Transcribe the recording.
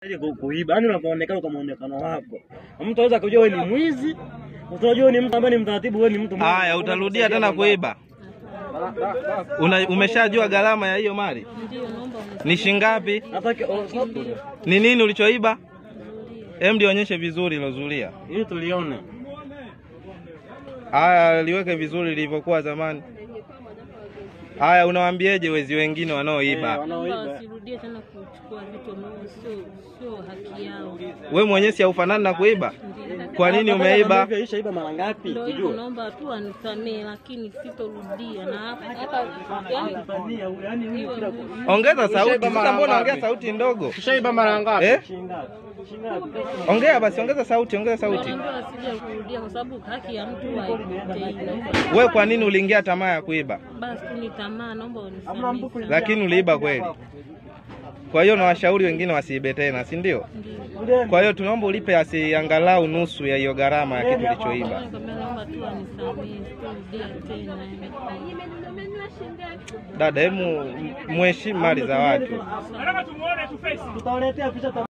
Ili ku- kuiba, yaani unapoonekana kwa muonekano wako, mtu anaweza kujua wewe ni mwizi, utajua ni mtu ambaye ni mtaratibu, wewe ni mtu mwema. Haya, utarudia tena kuiba? Una, umeshajua gharama ya hiyo mali Ndio, naomba unisaidie. ni shingapi? Hata ki- oh, stop. Ni nini ulichoiba? Hem, lionyeshe vizuri lozulia. ili tulione. Haya, liweke vizuri lilivyokuwa zamani. Haya, unawaambieje wezi wengine Eh, wanaoiba? Naomba wanaoiba. wasirudie tena kuchukua vitu ambavyo sio sio haki yao. We mwenyewe si haufanani na kuiba? Ndio. Kwa nini Hata umeiba? kama hivyo ishaiba mara ngapi? Ndio hivyo, Tujue. naomba tu anisamee, lakini sitorudia na hapa hapa yani Tanzania huyu, yaani huyu kila Ongeza sauti. Sasa mbona ongea sauti ndogo? Ushaiba mara ngapi? Eh? shingapi? Shingapi? Ongea basi, ongeza sauti, ongeza sauti. naomba wasije kurudia kwa sababu haki ya mtu haipotei. Naomba We kwa nini uliingia tamaa ya kuiba? basi tu ni tamaa, naomba unisamee. Lakini uliiba kweli. Kwa hiyo nawashauri wengine wasiibe tena, si ndio? Ndio. Kwa hiyo tunaomba ulipe asi angalau nusu ya hiyo gharama ya kitu ulichoiba. Nikamwambia naomba tu anisamee, sitorudia tena. Dada, hemu mheshimu mali za watu. Tutawaletea picha